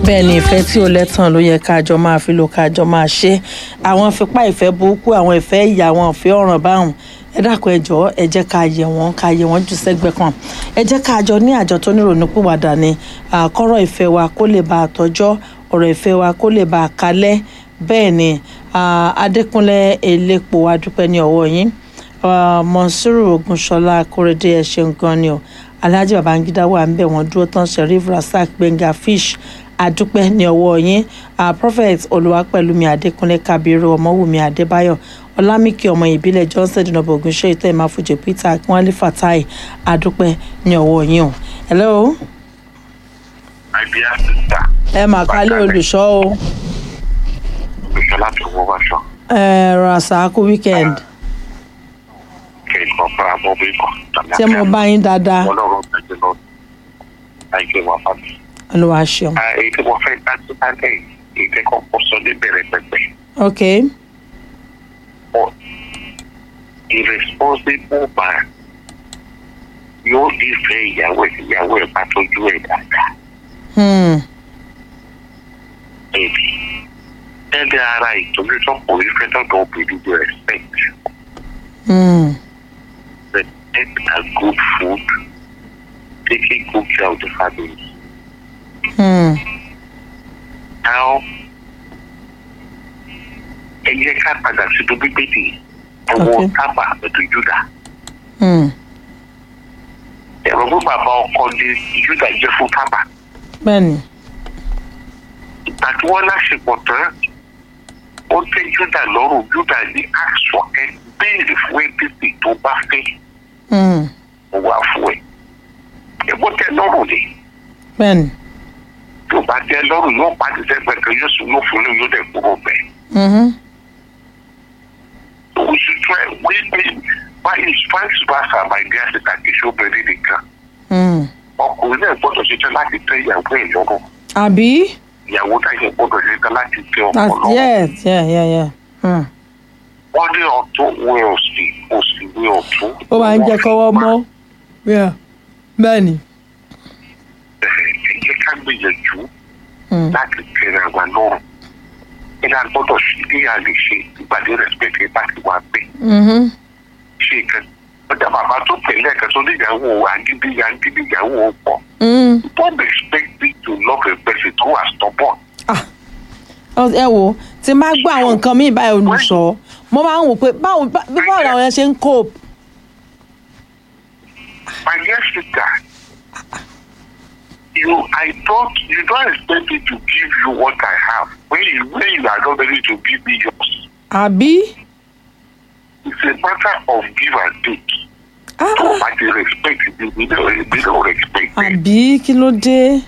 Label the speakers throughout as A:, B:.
A: bẹ́ẹ̀ ni ìfẹ́ tí ó lẹ́tàn ló yẹ káàjọ máa fi lò káàjọ máa ṣe àwọn fipá ìfẹ́ burúkú àwọn ìfẹ́ ìyà àwọn ìfẹ́ ọ̀ràn báwọn ẹ dákun ẹ jọ̀ọ́ ẹ jẹ́ ká yẹ̀ wọ́n ká yẹ̀ wọ́n jù sẹ́gbẹ́ kan ẹ jẹ́ káàjọ ní àjọ tó nírònú pìwàdà ni àkọ́rọ̀ ìfẹ́ wa kó lè bá àtọ́jọ́ ọ̀rọ̀ ìfẹ́ wa kó lè bá àkálẹ́ bẹ́ẹ̀ ni Adékúnlé Elépo adúpẹ́ ní ọwọ́ yín Monsuru Ogunṣọlá Akórèdé ẹ ṣeun gan ni o Alhaji Babangida wà ń bẹ̀ wọ́n dúró tán Sheriff Rasak Gbenga Fish adúpẹ́ ní ọwọ́ yín prophet olùwàpẹ̀lúmi adékúnlé kabiru ọmọwùmí adébáyọ̀ ọlámìkì ọmọ ìbílẹ̀ johnson dinobo ogunṣẹ́ ìtọ́ ìmáfojì peter akínwálé fatai adúpẹ́ ní ọwọ́ yín o. hello.
B: my dear sister.
A: ẹ mà kálẹ̀ olùṣọ́ o.
B: olùṣọ́ láti owó wáṣọ.
A: ẹ rasaku weekend.
B: kí n kọ́ fún abọ́ bí kan.
A: ṣé mo bá yín dáadáa.
B: ọlọ́run gbàgbé lọ. àìjẹ́ wà fàmì.
A: olúwa ṣeun.
B: èyí tí mo fẹ́ dájú lálẹ́ yìí èyí tí kò kọ́ sọ ní bẹ̀rẹ̀ pẹ̀pẹ̀.
A: ok.
B: but irresponsible man yóò nífẹ̀ẹ́ ìyàwó ẹ̀ ìyàwó ẹ̀ bá tọ́jú ẹ̀ dáadáa.
A: Hmm.
B: Baby. Ẹ̀dẹ̀ ara ìtọ́jú tó kò rí fẹ́ tọ́jú obìnrin with respect.
A: Hmm.
B: Respect and good food. Taking good care of the family.
A: Hmm.
B: Now, ẹ jẹ́ ká padà sínú bíbélì ọwọ́
A: Okay.
B: tábà pẹ̀lú Júdà.
A: Hmm.
B: Ẹ̀rọ fún bàbá ọkọ ní Júdà jẹ́ fún tábà.
A: bẹ́ẹ̀ni.
B: Ìgbà tí wọ́n láṣepọ̀ tán, ó tẹ́ Júdà lọ́rùn Júdà ní àṣọ ẹ béèrè fún ẹbí tó bá fẹ́.
A: Hmm.
B: mo wà fún ẹ ẹgbọ́n tẹ lọ́rùn ni
A: bẹ́ẹ̀ni.
B: tó bá tẹ lọ́rùn yóò pàdé sẹ́gbẹ̀ẹ́ kan yóò sùn yóò fún un yóò dẹ̀ kúrò bẹ́ẹ̀.
A: Mhm.
B: oṣù tó ẹ wí pé báyìí vice versa my dear sister kì í ṣe obìnrin nìkan
A: Hmm.
B: ọkùnrin náà gbọ́dọ̀ ṣetán láti tẹ ìyàwó ẹ̀ lọ́rùn
A: àbí.
B: ìyàwó táyà gbọ́dọ̀ ṣetán láti tẹ ọkọ
A: that's
B: lọ́rùn.
A: yes yeah yeah yeah. Hmm.
B: wọ́n ní ọ̀tún wẹ òsì òsì wẹ ọ̀tún.
A: ó máa ń jẹ́ kọ́wọ́ mọ́. Yeah. bẹ́ẹ̀ni.
B: ẹ jẹ́ ká gbìyànjú
A: Hmm.
B: láti tẹ̀ra wa lọ́rùn. ẹ náà gbọ́dọ̀ sí bí a lè ṣe ìpàdé respect bá ti wá pé.
A: Mhm.
B: ṣe kan ọjà bàbá tó pè lẹ́ẹ̀kan tó níyàwó àgídí àgídí ìyàwó pọ̀
A: Hmm.
B: don't expect me to love a person who has stubborn.
A: Ah. Ọ- ẹ wo tí n bá gbọ́ àwọn nǹkan míì báyìí olùṣọ́ mo máa ń wò pé báwo bá- bí báwo làwọn yẹn ṣe ń cope.
B: my dear sister you I don't you don't expect me to give you what I have when you when you are not ready to give me yours
A: àbí.
B: it's a matter of give and take
A: Ah,
B: tó o bá ti respect me we don't we don't respect me.
A: àbí kí ló dé.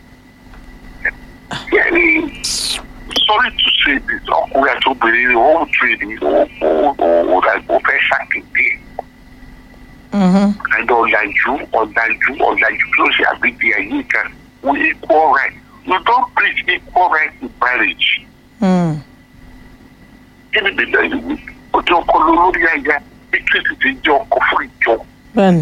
B: Yẹ́nì sorry to say this ọkùnrin àti obìnrin ni wọ́n ń tún ní ó fẹ́ ṣàkíyè
A: Mhm.
B: and ọ̀làjú ọ̀làjú ọ̀làjú kí ló ṣe àgbègbè ayé kan with equal right you don preach equal right in marriage
A: Hmm.
B: kí ni bèbè ìwé ọjọ́ ọkọ lórí aya bí kristi ti jẹ́ ọkọ fún ìjọ
A: bẹ́ẹ̀ni.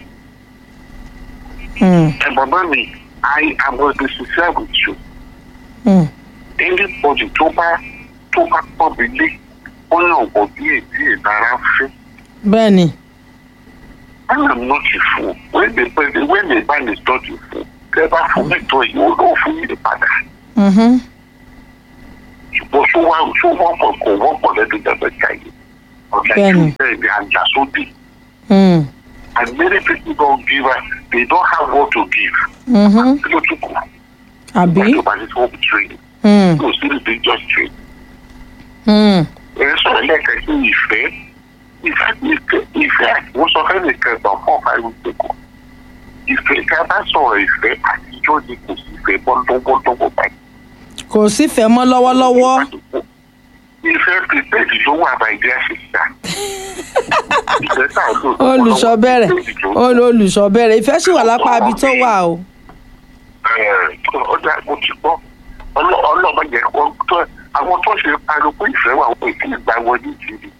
A: Hmm.
B: ẹ̀ bàbá mi I am going to be sincere with you
A: Hmm.
B: anybody tó bá tó bá pọ̀ mí lé ó yàn wọ̀ bí èdè ìdára fún.
A: bẹ́ẹ̀ni.
B: I am not a fool. When the person, when the man is not a fool, never fún mi tó yìí ó lọ́ọ́ fún mi padà.
A: Mhm.
B: Ṣùgbọ́n tó wá tó wọ́pọ̀ kò wọ́pọ̀ lẹ́nu dàgbà jáde. Ọ̀gá
A: Bẹ́ẹ̀ni.
B: ìjọba bẹ́ẹ̀ ni àjà sódì.
A: Hmm.
B: And many people don't give us, they don't have what to give.
A: Mhm.
B: Kí ló tún kù?
A: àbí.
B: Wọ́n tó bá ní fún training.
A: Hmm.
B: Kò sí ní just training.
A: Hmm.
B: Ẹ sọ̀rọ̀ lẹ́ẹ̀kan sí ìfẹ́. Ìfẹ́ ìfẹ́ ìfẹ́ àti wọ́n sọ fẹ́ nìkan gbà fún ọ̀fà ìlú ìgbẹ́kọ̀. Ìfẹ́ ká bá sọ̀rọ̀ ìfẹ́ àtijọ́ ni kò sí ìfẹ́ bọ́ńdọ́bọ́ńdọ́bọ́ báyìí.
A: kò sífẹ̀ẹ́ mọ́ lọ́wọ́lọ́wọ́.
B: Ìfẹ́ pípẹ́ẹ̀dì ló wà bá ìdí àṣìṣà. Ìfẹ́ tá a lò
A: olùṣọ́ bẹ̀rẹ̀
B: prepaid ló-
A: Ol- olùṣọ́ bẹ̀rẹ̀ ìfẹ́ sì wà lápá ibi tó wà o.
B: Ẹ̀, ọjà mo ti gbọ́ Ọlọ́- ọlọ́mọ yẹn wọ́n tó àwọn tó ṣe pariwo pé ìfẹ́ wà wọ́n èkì ìgbà wọn ní ìjìnlẹ̀.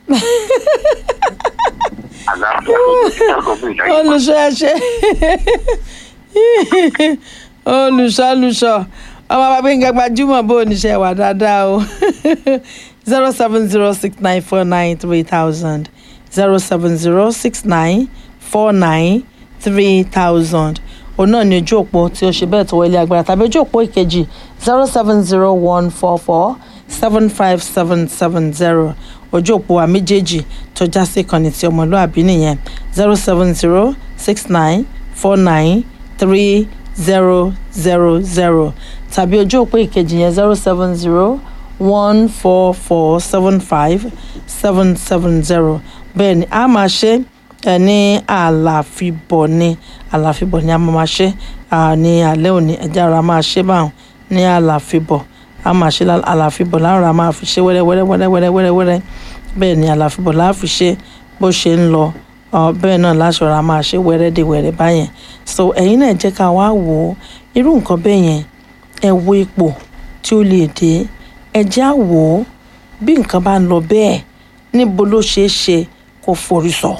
B: Àlàáfíà ló ti ṣe ọ̀dọ́ mi ìdájọ́.
A: olùṣọ́ ẹ ṣe olùṣọ́ olùṣọ́ ọmọ bàbá yín gbajúmọ̀ bó oníṣẹ́ wà dáadáa o zero seven zero six nine four nine three thousand zero seven zero six nine four nine three thousand òun náà ní ojú òpó tí ó ṣe bẹ́ẹ̀ tó wọlé agbára tàbí ojú òpó ìkejì zero seven zero one four four seven five seven seven zero ojú òpó wa méjèèjì tó já sí ìkànnì tí ọmọlúàbí nìyẹn zero seven zero six nine four nine three zero zero zero tàbí ojú òpó ìkejì yẹn zero seven zero one four four seven five seven seven zero bẹ́ẹ̀ ni a máa ṣe ẹ ní àlàfíbọ̀ ní àlàfíbọ̀ ní a máa ṣe ní alẹ́ òní ẹ̀jẹ̀ ara máa ṣe báwọn ní àlàfíbọ̀ a máa ṣe àlàfíbọ̀ láwọn a máa fi ṣe wẹ́rẹ́ wẹ́rẹ́ wẹ́rẹ́ wẹ́rẹ́ wẹ́rẹ́ bẹ́ẹ̀ ni àlàfíbọ̀ láà fi ṣe bó ṣe ń lọ bẹ́ẹ̀ náà láṣọra máa ṣe wẹ́rẹ́ dé wẹ́rẹ́ báyẹn so ẹ̀yin náà jẹ́ ká wá wò ó irú nǹkan bẹ́ẹ̀ yẹn ẹ wo ipò tí ó lè dé ẹ jẹ́ á wò ó bí nǹkan bá ń lọ bẹ́ẹ̀ níbo ló ṣeé ṣe kó forí sọ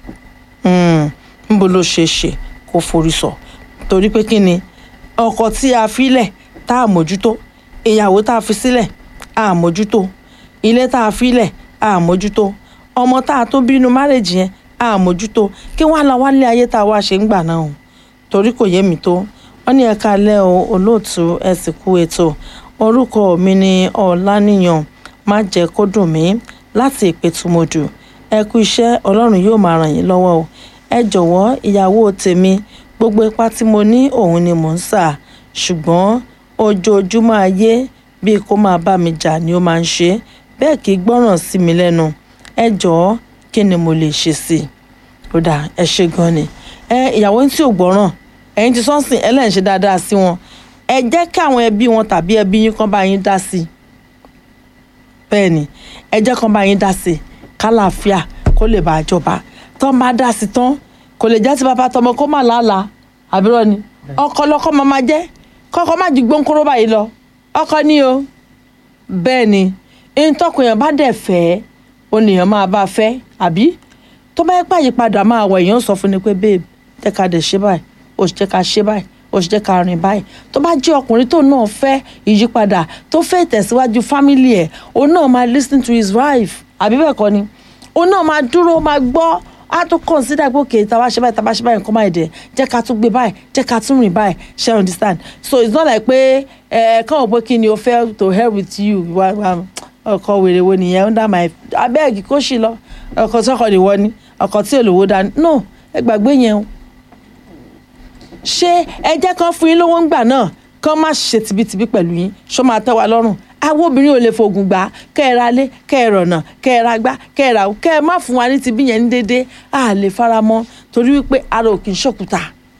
A: níbo ló ṣeé ṣe kó forí sọ torí pé kí ni ọkọ tí a filẹ̀ tá a mójútó ìyàwó tá a fi sílẹ̀ a mójútó ilé tá a filẹ̀ a mójútó ọmọ tá a tó bínú márèjì yẹn a mójútó kí wọ́n á lọ wálé ayé tá a wá ṣe ń gbà náà o torí kò yé mi tó wọ́n ní ẹ̀ka alẹ́ o olóòtú ẹ sì kú ètò orúkọ mi ni ọ̀làníyàn má jẹ́ kó dùn mí láti ìpẹ̀tùmọ̀dù ẹ kú iṣẹ́ ọlọ́run yóò máa ràn yín lọ́wọ́ o ẹ jọ̀wọ́ ìyàwó tèmi gbogbo ipá tí mo ní òun ni mò ń sà ṣùgbọ́n ojoojúmọ́ ayé bíi kó máa bá mi jà ni ó máa ń ṣe bẹ́ẹ̀ kì í gbọ́ràn sí mi lẹ́nu ẹ jọ̀ọ́ kí ni mo lè ṣe sí i ó dà ẹ ṣe gan ni ẹ ìyàwó tí ò gbọ́ràn ẹ̀yin ti sọ́nsìn ẹlẹ́yìn ṣe dáadáa sí wọn ẹ jẹ́ kí àwọn ẹbí wọn tàbí ẹbí yín kan bá yín dá sí i bẹ́ẹ̀ ni ẹ jẹ́ kan bá yín dá sí i kálàáfíà kó lè bá a jọba tán bá dá sí tán kò lè jẹ́ ti bàbá tọmọ kó má làálàá àbúrò ni ọkọ lọkọ máa ma jẹ́ kọ́kọ́ má ju gbóńkóró báyìí lọ ọkọ ní o bẹ́ẹ̀ ni ìtọ́kùnyàn bá dẹ̀ fẹ́ oníyàn máa bá fẹ́ àbí tó bá yẹ pé àyípadà máa wọ èèyàn sọ fún ni pé babe jẹ́ ká dẹ̀ ṣe báyìí ó sì jẹ́ ká ṣe báyìí ó sì jẹ́ ká rìn báyìí tó bá jẹ́ ọkùnrin tó náà fẹ́ ìyípadà tó fẹ́ ìtẹ̀síwájú fámìlì ẹ̀ òun náà máa listen to his wife àbí bẹ́ẹ̀ kọ́ ni òun náà máa dúró máa gbọ́ á tún consider pé okay tàbá ṣe báyìí tàbá ṣe báyìí nǹkan máa dẹ̀ jẹ́ ká tún gbé báyìí jẹ́ ká tún rìn báyìí ṣe understand so it's not like pé ẹ kàn wọ́n pé kí ni o fẹ́ to help with you ọkọ wèrè wo nìyẹn under my abeg kó sì lọ ọkọ sọkọ nìwọ ni ọkọ tí olówó dání no ẹ gbàgbé yẹn o ṣé ẹ jẹ́ kán fún yín lówó ń gbà náà kán má ṣe tìbítìbí pẹ̀lú yín ṣó máa tẹ́ wa lọ́rùn àwọn obìnrin ò lè fògùn gbà kẹ́ ẹ ra lé kẹ́ ẹ rọ̀nà kẹ́ ẹ ra gbá kẹ́ ẹ ra kẹ́ ẹ má fún wa ní ti bí yẹn ní déédéé a lè fara mọ́ torí wípé ara ò kì í ṣòkúta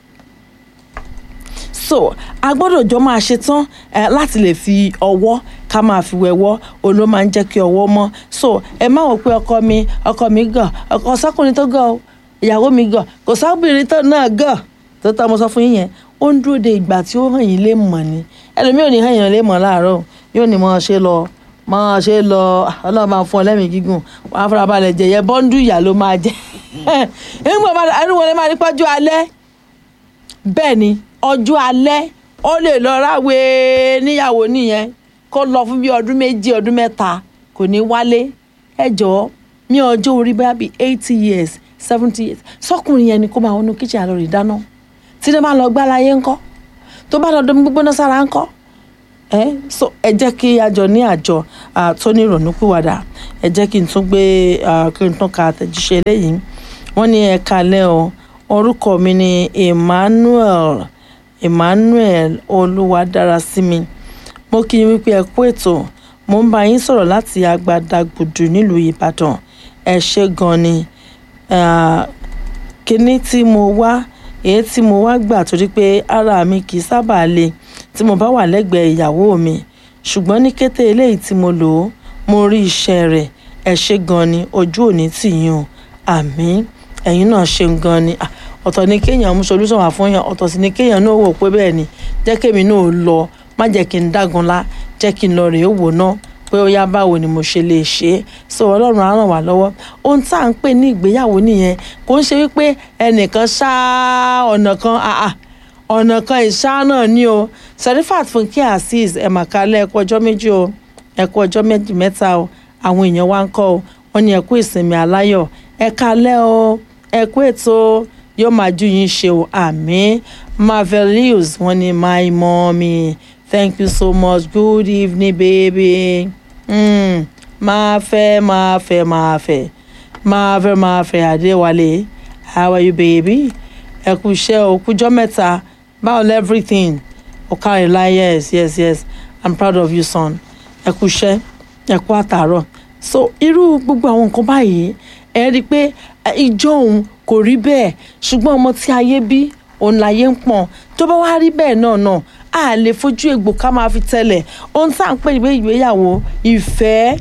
A: so a gbọ́dọ̀ jọ máa ṣe tán láti lè fi ọwọ́ ká máa fi wẹ̀wọ́ òun ló máa ń jẹ́ kí ọwọ́ mọ́ so ẹ má wò pé ọkọ mi ọkọ mi gàn ọkọ sọkùnrin tó gàn o ìyàwó mi gàn kò sábìrin tó náà gàn tó tọ́ mo sọ fún yín yẹn ó ń dúró de ìgbà tí ó hàn yín lè mọ̀ ni ẹlòmíì ò ní hàn yín lè mọ̀ láàárọ̀ yóò ní máa ṣe lọ máa ṣe lọ ọlọ́run máa fún ọ lẹ́mìí gígùn wọn á fara balẹ̀ jẹ̀yẹ bọ́ńdù ìyá ló máa jẹ́ nígbà ẹnu wọlé máa ní pọ́jú alẹ́ bẹ́ẹ̀ ni ọjọ́ alẹ́ ó lè lọ ráwe níyàwó nìyẹn kó lọ fún bí ọdún méjì ọdún mẹ́ta kò ní wálé ẹ jọ̀ọ́ ní ọjọ́ orí bá bíi eighty years seventy years sọkùnrin yẹn ni kó máa wọnú kíchìn àlọ́ rè dáná tí ní bá lọ gbá láyé ńkọ́ tó bá lọ domi gbígbóná sára ńkọ́ ẹ so ẹ jẹ́ kí àjọ ní àjọ tó ní ìrònúpìwàdà ẹ jẹ́ kí n tún gbé kí n tún ka àtẹ̀jíṣẹ́ eléyìí wọ́n ní ẹ kalẹ́ o orúkọ mi ni Emmanuel Emmanuel Olúwadarasími mo kí yín wípé ẹ kú ètò mo ń bá yín sọ̀rọ̀ láti Agbadagbùdù nílùú Ìbàdàn ẹ ṣé gan ni kíní tí mo wá èyí tí mo wá gbà torí pé ara mi kì í sábà le tí mo bá wà lẹ́gbẹ̀ẹ́ ìyàwó mi ṣùgbọ́n ní kété eléyìí tí mo lò ó mo rí iṣẹ́ rẹ̀ ẹ ṣé gan ni ojú òní tì yín o àmín ẹ̀yin náà ṣe gan ni ọ̀tọ̀ ni kéèyàn mú solúsàn wá fún yàn ọ̀tọ̀ sì ni kéèyàn náà wò pé bẹ́ẹ̀ ni jẹ́ kémi náà lọ má jẹ́ kí n dágunlá jẹ́ kí n lọ rèé wò náà pé ó yá báwo ni mo ṣe lè ṣe é so ọlọ́run á ràn wá lọ́wọ́ ohun tá à ń pè ní ìgbéyàwó nìyẹn kò ń ṣe wípé ẹnìkan ṣá ọ̀nà kan àà ọ̀nà kan ìṣá náà ni o serifat fúnkẹ́ azeez ẹ̀màkálẹ̀ ẹ̀kọ́ ọjọ́ méjì o ẹ̀kọ́ ọjọ́ méjì mẹ́ta o àwọn èèyàn wa ń kọ́ o wọ́n ní ẹ̀kú ìsinmi aláyọ̀ ẹ̀ka alẹ́ o ẹ̀kú ètò yóò máa ju yín ṣe o àmín marvelous wọ́n ní my mommy thank you so much good evening baby mm, máa fẹ́ máa fẹ́ máa fẹ́ máa fẹ́ máa fẹ́ adéwálé how are you baby ẹ kú iṣẹ́ o kújọ́ mẹ́ta báwo everything ọ̀kàrìnlá yes yes yes i'm proud of you son ẹ kú iṣẹ́ ẹ kú àtàárọ̀ so irú gbogbo àwọn nǹkan báyìí ẹ rí i pé ìjọ òun kò rí bẹ́ẹ̀ ṣùgbọ́n ọmọ tí ayé bí òun láyé ń pọ̀n tó bá wá rí bẹ́ẹ̀ náà náà a lè fojú egbò ká máa fi tẹ́lẹ̀ ohun tá à ń pè ní ìgbéyàwó ìfẹ́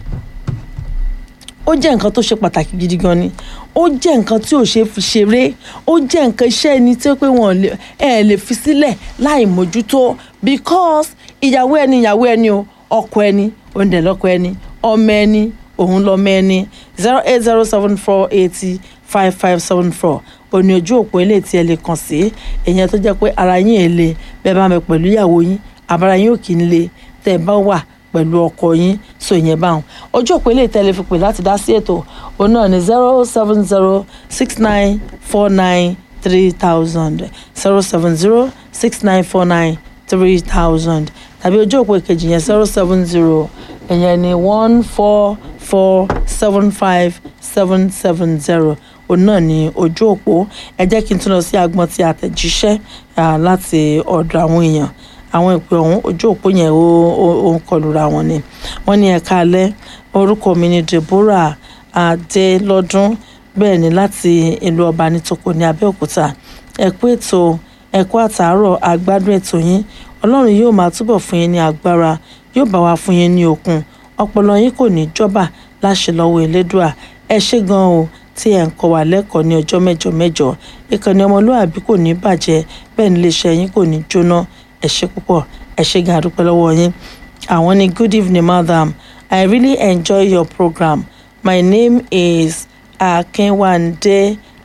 A: ó jẹ́ nǹkan tó ṣe pàtàkì gidi gan ni ó jẹ́ nǹkan tí ò ṣe fi ṣeré ó jẹ́ nǹkan iṣẹ́ ẹni tí ó pé wọn ẹ̀ lè fi sílẹ̀ láì mójútó because ìyàwó ẹni ìyàwó ẹni o ọkọ ẹni òǹdẹ̀ lọ́kọ ẹni ọmọ ẹni òun lọ́mọ ẹni zero eight zero seven four eighty five five seven four òní ojú òpó ilé tí ẹ lè kàn sí èèyàn tó jẹ́ pé ara yín ẹ̀ le bẹ́ẹ̀ bá mi pẹ̀lú ìyàwó yín àbára yín ò kì í le tẹ́ ẹ bá wà pẹ̀lú ọkọ yín so ìyẹn báwọn ojú òpó ilé ìtẹ́lẹ̀ fi pè láti dá sí ètò òun náà ní zero seven zero six nine four nine three thousand zero seven zero six nine four nine three thousand tàbí ojú òpó ìkejì yẹn zero seven zero ìyẹn ní one four four seven five seven seven zero òun náà ní ojú òpó ẹ jẹ́ kí n tún lọ sí agbọ́n tí àtẹ̀jíṣẹ́ láti ọ̀dọ̀ àwọn èèyàn àwọn ìpè ọ̀hún ojú òpó yẹn ó ń kọlura wọn ni wọ́n ní ẹ̀ka alẹ́ orúkọ mi ni Deborah Adélọ́dún bẹ́ẹ̀ ni láti ìlú ọba nítòkò ní Abẹ́òkúta ẹ̀kú ètò ẹ̀kú àtàárọ̀ àgbádùn ètò yín Ọlọ́run yóò máa túbọ̀ fún yín ní agbára yóò bá wa fún yín ní okun ọpọlọ yín kò ní jọba láṣẹ lọ́wọ́ Elédùà ẹ ṣé gan o tí ẹ̀ ń kọ́ wa lẹ́kọ̀ọ́ ní ọjọ́ mẹ́jọ mẹ́jọ ìkànnì ọmọlúwàbí kò ní bàjẹ́ bẹ́ẹ̀ ni iléeṣẹ́ yín kò ní jóná ẹ ṣé púpọ̀ ẹ ṣé gan àdúpẹ́ lọ́wọ́ yín àwọn ní good evening madam i really enjoy your program my name is akinwande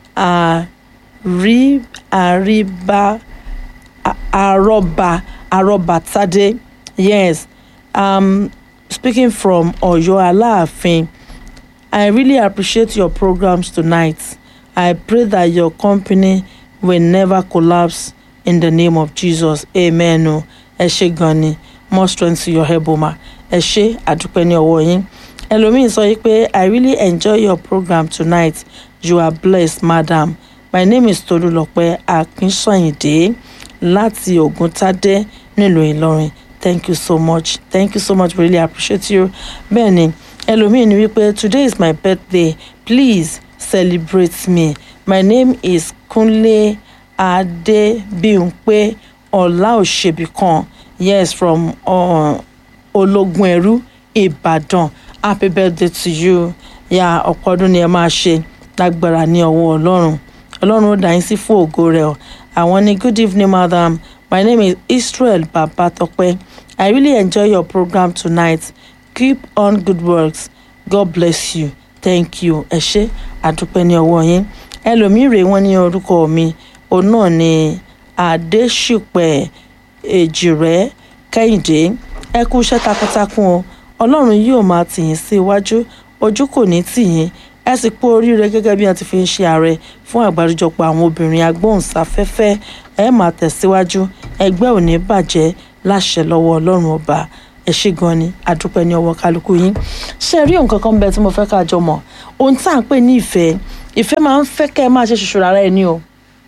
A: ari ariba aroba arobatade yes um, speaking from Ọ̀yọ́ Aláàfin i really appreciate your programs tonight i pray that your company will never collapse in the name of jesus amen o ẹ ṣé gan ni more strength to your help ma ẹ ṣé àdúpẹ́ ní ọwọ́ yín ẹlòmíín sọ pé i really enjoy your program tonight you are blessed madam my name is tolúlọpẹ́ akínsọ̀yìndé láti ògúntadé nílùú ìlọrin thank you so much thank you so much really appreciate you bẹ́ẹ̀ ni ẹlòmíín ni wípé today is my birthday please celebrate me my name is kunle adébímpé ọláòṣèbíkan yes from uh, ológun ẹrú ìbàdàn happy birthday to you ya ọ̀pọ̀ ọdún ni ẹ máa ṣe lágbára ní ọwọ́ ọlọ́run ọlọ́run ó dá yín sí fún ògo rẹ̀ o àwọn ní good evening madam my name is israel babatope i really enjoy your program tonight keep on good works god bless you thank you ẹ ṣé àdúpẹ́ ní ọwọ́ yín ẹlòmíì rèé wọ́n ní orúkọ mi òun náà ni adéṣùpẹ̀ èjìrẹ́ kẹ́hìndé ẹ kú iṣẹ́ takuntakun o ọlọ́run yóò máa tì yín sí iwájú ojú kò ní tì yín ẹ sì kú oríire gẹ́gẹ́ bí wọ́n ti fi ń ṣe ààrẹ fún àgbáríjọpọ̀ àwọn obìnrin agbóhùnsáfẹ́fẹ́ ẹ máa tẹ̀síwájú ẹgbẹ́ ò ní bàjẹ́ láṣẹ lọ́wọ́ ọlọ́run ọba ẹ ṣé gan ni àdúpẹ́ ní ọwọ́ kálukú yín ṣe rí nǹkan kan bẹ́ẹ̀ tí mo fẹ́ ká jọ mọ̀ ohun tá à ń pè ní ìfẹ́ ìfẹ́ máa ń fẹ́ kẹ́ ẹ máa ṣe ṣoṣo rárá ẹni o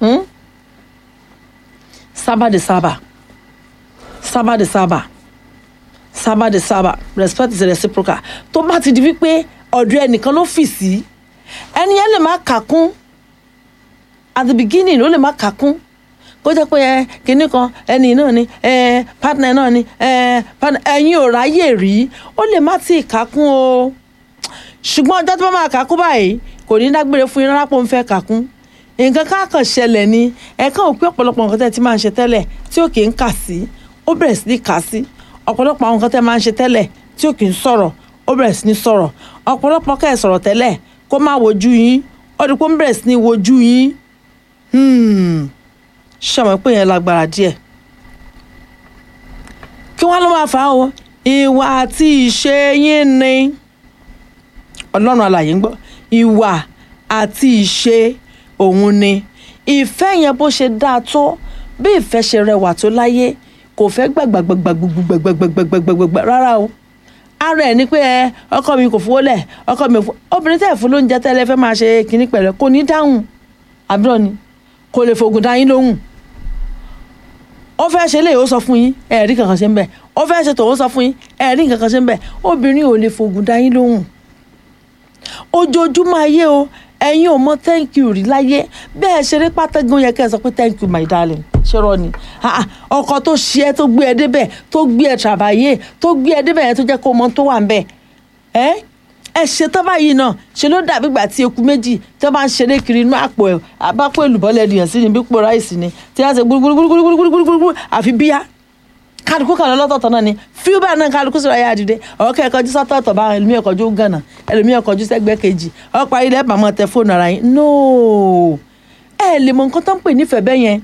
A: sábà de sábà sábà de sábà sábà de sábà respect is reciprocal tó bá ti di wípé ọ̀dọ̀ ẹnìkan ló fì sí ẹni yẹn lè má kà kún at the beginning ó lè má kà kún kó jẹ́ pé ẹ kinní kan ẹni náà ni ẹ partner náà ni ẹ partner ẹ̀yin ò ráyè rí ó lè má tí ì kà kún o ṣùgbọ́n ọjọ́ tó bá máa kà kún báyìí kò ní dágbére fún yín rárá pé òun fẹ́ kà kún nǹkan ká kàn ṣẹlẹ̀ ni ẹ̀ka ò pé ọ̀pọ̀lọpọ̀ nǹkan tẹ́ ti máa ń ṣe tẹ́lẹ̀ tí ò kì í kà sí ó bẹ̀rẹ̀ sí ní kà sí ọ̀pọ̀lọpọ̀ àwọn nǹkan tẹ́ máa ń ṣe tẹ́lẹ̀ tí ò kì í sọ̀rọ̀ ó bẹ̀rẹ̀ sí ní sọ̀rọ̀ ọ̀pọ̀lọpọ̀ kẹ́ ẹ̀ sọ̀rọ̀ tẹ́lẹ̀ kó má wojú yín ó di pé ó ń bẹ̀rẹ̀ sí ní wojú yín ṣàmọ̀ pé yẹn lágbára díẹ̀ kí wọ́n ló máa fà á o ìwà àti ìṣe yín ni ọlọ́run alàyè ń gbọ́ ìwà àti ìṣe òun ni ìfẹ́ yẹn bó ṣe dáa tó bí ìfẹ́ ṣe rẹwà tó láyé kò fẹ́ gbàgbàgbàgbàgbàgbàgbàgbàgbàgbà rárá o ara ẹ̀ ni pé ẹ ọkọ mi kò fowó lẹ̀ ọkọ mi ò fowó obìnrin tẹ̀ fún lóúnjẹ tẹ́lẹ̀ fẹ́ máa ṣe kínní pẹ̀lẹ́ kò ní dáhùn àbúrò ni kò lè fògùn dá yín lóhùn ó fẹ́ ṣe léyìí ó sọ fún yín ẹ̀ẹ́dì kankan ṣe ń bẹ̀ ó fẹ́ ṣe tòun sọ fún yín ẹ̀ẹ́dì kankan ṣe ń bẹ̀ obìnrin ò lè fògùn dá yín lóhùn ojoojúmọ́ ayé o ẹ̀yin ò mọ thank you rí láyé bẹ́ẹ̀ ṣeré pátẹ́gùn yẹ kẹ́ ẹ sọ pé thank you my darling ṣọ́rọ́ ni ọkọ tó ṣe ẹ́ tó gbé ẹ débẹ̀ tó gbé ẹ travailler tó gbé ẹ débẹ̀ yẹn tó jẹ́ kó mọ tó wà ń bẹ̀ ẹ́ ẹ ṣe tán báyìí náà ṣe ló dàbí ìgbà tí eku méjì tí wọ́n bá ń ṣeré kiri inú àpò ẹ̀ abápò èlùbọ́lẹ̀ ènìyàn sí ni bí pò ráìsì ni tí wọ́n ṣe gbúrúgbúrúgbúrúgbúrúgbúrú àfi bíyá kálukú kan lọ́tọ̀ọ̀tọ̀ náà ni fíú bẹ́ẹ̀ náà kálukú sọ̀rọ̀ ayé àdìde ọ̀kẹ́ ẹ̀kọ́jú sọ́tọ̀ọ̀tọ̀ bá ẹlòmíì ẹ̀kọ́jú gànà ẹlòmíì ẹ̀kọ́jú sẹ́gbẹ́ kejì ọ̀pọ̀ ayé lẹ́ẹ̀bà máa tẹ fóònù ara yín nóò ẹ lè mọ nǹkan tó ń pè nífẹ̀ẹ́ bẹ́ẹ̀ yẹn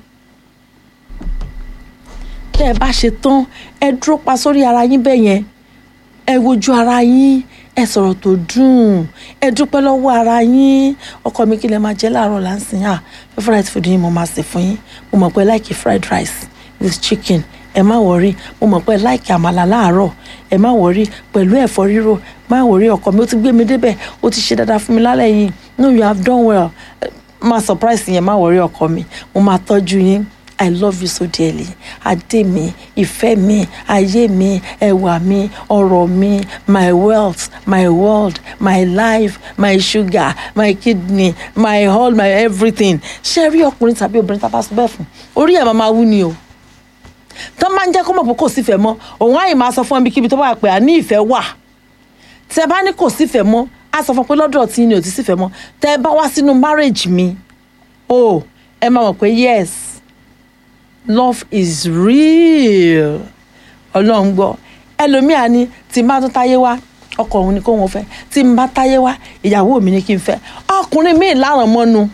A: tẹ́ ẹ bá ṣe tán ẹ dúró pa sórí ara yín bẹ́ẹ̀ yẹn ẹ wojú ara yín ẹ sọ̀rọ̀ tó dùn ẹ dúpẹ́ lọ́wọ́ ara yín ọkọ mi kí lẹ máa jẹ láàárọ̀ láǹsìn à favourite food yín mo máa sè fún yín mo mọ̀ pé like fried rice with chicken ẹ má wọrí mo mọ̀ pé láìkí àmàlà láàárọ̀ ẹ má wọrí pẹ̀lú ẹ̀fọ́ rírò má wọrí ọkọ mi ó ti gbé mi débẹ̀ ó ti ṣe dáadáa fún mi lálẹ́ yìí no you have done well má surprise yẹn má wọrí ọkọ mi mo máa tọ́jú yín i love you so dearly adé mi ìfẹ́ mi ayé mi ẹwà mi ọrọ̀ mi my wealth my world my life my sugar my kidney my all my everything ṣé rí ọkùnrin tàbí obìnrin tá a bá sọ bẹ́ẹ̀ fún orí ẹ̀ máa máa wú ni o tó máa ń jẹ́ kó mọ̀ pé kò sífẹ̀ẹ́ mọ́ òun àyè máa sọ fún ẹbí kíbi tó bá pè á ní ìfẹ́ wà tẹ bá ní kò sífẹ̀ẹ́ mọ́ á sọ fún pé lọ́dọ̀ tí ni ò ti sífẹ̀ẹ́ mọ́ tẹ bá wá sínú marriage mi o ẹ máa mọ̀ pé yes love is real ọlọ́run gbọ́ ẹlòmíà ni tí n bá tún táyé wá ọkọ òun ni kó wọn fẹ́ tí n bá táyé wá ìyàwó mi ni kí n fẹ́ ọkùnrin míì láràn mọ́nu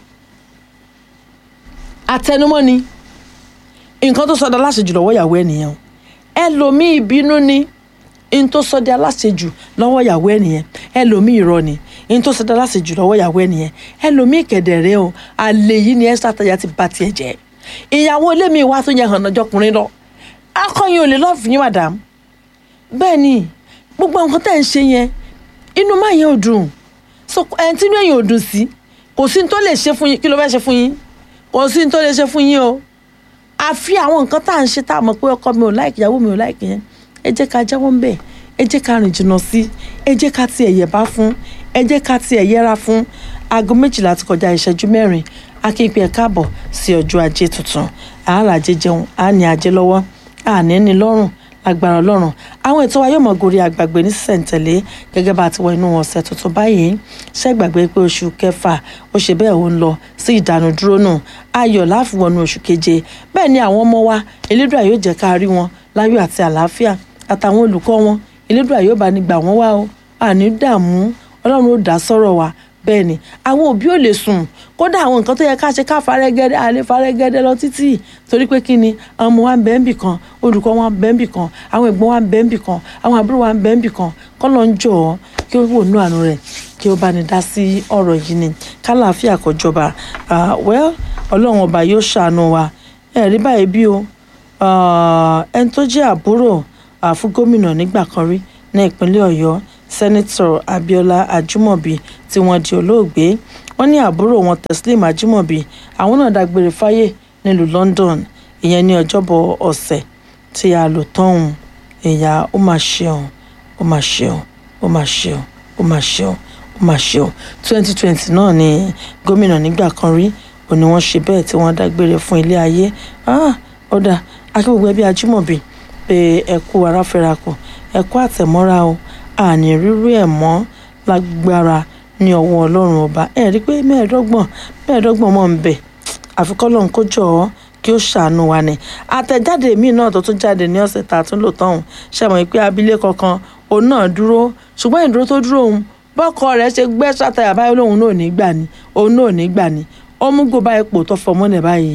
A: àtẹnumọ́ ni nǹkan tó sọdọ aláṣejù lọ́wọ́ ìyàwó ẹnìyẹn ẹlòmíì ìbínú ni n tó sọdọ aláṣejù lọ́wọ́ ìyàwó ẹnìyẹn ẹlòmíì irọ́ ni n tó sọdọ aláṣejù lọ́wọ́ ìyàwó ẹnìyẹn ẹlòmíì kẹdẹrẹ o àlè yìí ni ẹsẹ àtàyà ti ba tiẹ̀ jẹ́ ìyàwó ilé mi wá tó yẹ hàn ọjọkùnrin lọ akọyin ò lè lọ́ọ̀fù yín madam bẹ́ẹ̀ ni gbogbo nǹkan tẹ̀ ń ṣe yẹn inú máa yẹn ò dùn so ẹni tí inú ẹ̀yìn ò dùn sí kò sí ní tó lè ṣe fún yín kí ló fẹ́ ṣe fún yín kò sí ní tó lè ṣe fún yín o àfi àwọn nǹkan tá à ń ṣe tá a mọ̀ pé ọkọ mi ò láìkì ìyàwó mi ò láìkì yẹn ẹ jẹ́ ká jáwọ́ ń bẹ̀ ẹ jẹ́ ká rìn jìnnà sí ẹ jẹ́ ká tiẹ̀ yẹ̀ bá fún ẹ jẹ́ ká tiẹ̀ yẹra fún aago méjìlá ti kọjá ìṣẹ́jú mẹ́rin akínpé ẹ̀ káàbọ̀ sí ọjọ́ ajé tuntun àárà ajé jẹun á ní ajé lọ́wọ́ àní ní lọ́rùn lágbára ọlọ́run àwọn ètò wa yóò mọ̀ gorí àgbàgbé ní sísẹ̀ǹtẹ̀lé gẹ́gẹ́ bá a ti wọ inú ọ̀sẹ̀ tuntun báyìí ṣé gbàgbé pé oṣù kẹfà ó ṣe bẹ́ẹ̀ ó ń lọ sí ìdánudúró náà ayọ̀ láfiwọnú oṣù keje bẹ́ẹ̀ ni àwọn ọmọ wa elédùà yóò jẹ́ ká rí wọn láyọ̀ àti àlàáfíà àtàwọn olùkọ́ wọn elédùà yóò bá ní gbà wọ́n wá o àní dààmú ọlọ́run ó dá sọ́rọ̀ wa bẹ́ẹ̀ ni àwọn òbí ò lè sùn kódà àwọn nǹkan tó yẹ ká ṣe ká farẹ́gẹ́dẹ́ àlè farẹ́gẹ́dẹ́ lọ títì torí pé kí ni ọmọ wa ń bẹ ń bì kan olùkọ́ wa ń bẹ ń bì kan àwọn ẹ̀gbọ́n wa ń bẹ ń bì kan àwọn àbúrò wa ń bẹ ń bì kan kọ́ ló ń jọ ọ́ kí ó wò nú àánú rẹ̀ kí ó bá ní dá sí ọ̀rọ̀ yìí ni kálàáfíà kó jọba well ọlọ́run ọba yóò ṣàánú wa ẹ̀rí báyìí bí o ẹni tó jẹ́ àbúrò fún gómìnà nígbà kan rí ní ìpínlẹ̀ ọ̀yọ́ sẹ́nitọ̀ abiola ajimobi tí wọ́n di olóògbé wọ́n ní àbúrò wọn teslim ajimobi àwọn náà dágbére fáyé nílùú london ìyẹn ní ọjọ́bọ̀ ọ̀sẹ̀ tí a lò tọ́hún ìyá ó máa ṣeun ó máa ṣeun ó máa ṣeun ó máa ṣeun ó máa ṣeun twenty twenty náà ni gómìnà nígbà kan rí ò ní wọ́n ṣe bẹ́ẹ̀ tí wọ́n dágbére fún ilé ayé ó dà akíwògbé ẹbí ajimobi pé ẹ kú aráfẹ́rakù ẹ kú àtẹ̀mọ́ra o àní rírú ẹ̀ mọ́ lágbára ní ọwọ́ ọlọ́run ọba ẹ rí i pé mẹ́ẹ̀ẹ́dọ́gbọ̀n mẹ́ẹ̀ẹ́dọ́gbọ̀n mọ̀ ń bẹ̀ àfikọ́ lọ́n kó jọ ọ́ kí ó ṣàánú wa ni àtẹ̀jáde míì náà tó tún jáde ní ọ̀sẹ̀ tá a tún lò tọ́hún ṣàmọ̀ pé abilékọ kan òun náà dúró ṣùgbọ́n ìdúró tó dúró òun bọ́kọ rẹ̀ ṣe gbẹ́ sátayà báyìí lòun náà ní gbà ní òun náà ní gbà ní ó mú gbó báyìí pò tó fọmọ́ nẹ̀ báyìí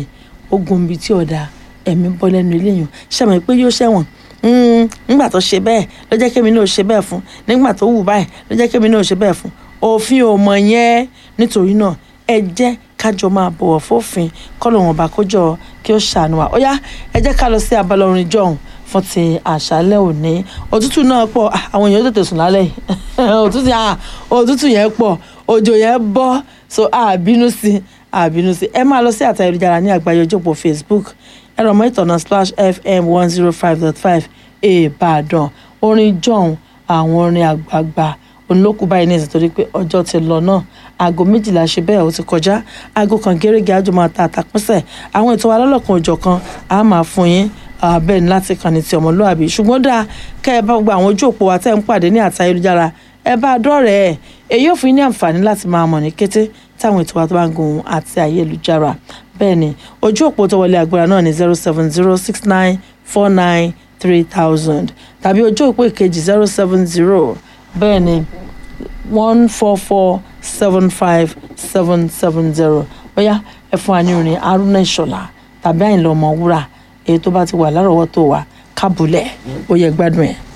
A: ó gun ibi tí ọ̀dà ẹ̀mí bọ́ lẹ́nu eléyìí ṣàmì pé yóò ṣẹ̀wọ̀n Mm, nígbà tó ṣe bẹ́ẹ̀ ló jẹ́ kémi náà ṣe bẹ́ẹ̀ fún nígbà tó wù báyìí ló jẹ́ kémi náà ṣe bẹ́ẹ̀ fún òfin ò mọ̀ yẹn nítorí náà ẹ jẹ́ kájọ máa bọ̀wọ̀ fófin kọ́lọ̀ wọn bá kójọ kí ó ṣàánú wa ó yá ẹ jẹ́ ká lọ sí abala orin jọ̀hún fún ti àṣálẹ́ òní òtútù náà pọ̀ ah, àwọn èèyàn tètè sùn lálẹ́ yìí òtútù ah, òtútù yẹn pọ̀ òjò yẹn bọ́ so àbínú sí àbínú sí ẹ máa lọ sí àtà ìlújára ní àgbáyé ojópò Facebook ẹ̀rọ mọ́ ìtọ̀nà Splash FM one zero five dot five Ìbàdàn orin jọ̀hún àwọn orin àgbààgbà olókù báyìí ní ìsìn torí pé ọjọ́ ti lọ náà aago méjìlá ṣe bẹ́ẹ̀ ó ti kọjá aago kan gẹ́gẹ́ àjọ máa ta àtàkùnsẹ̀ àwọn ètò alálọ́kan òjọ̀ kan á máa fún yín ah, bẹ́ẹ̀ ni láti kàn ní ti ọmọlúàbí ṣùgbọ́n dáa kẹ́ ẹ bá gbogbo àwọn ojú òpó wa tẹ́ ń pàdé ní àtà ayélujára ẹ bá a dọ́rẹ̀ ẹ̀ èyí ò fún yín ní àǹfààní láti máa mọ̀ ní kété táwọn ètò wa tó bá ń gun àti ayélujára bẹ́ẹ̀ ni ojú òpó tó wọlé agbára náà ní zero seven zero six nine four nine three thousand tàbí ojú òpó ìkejì zero seven zero bẹ́ẹ̀ ni one four four seven five seven seven zero bóyá ẹ fún wa ní orin Haruna Ìṣọ̀lá tàbí Àyìnlá Ọmọwúrà èyí tó bá ti wà lárọ̀ọ́wọ́tó wa kábùlẹ̀ ó yẹ gbádùn ẹ̀.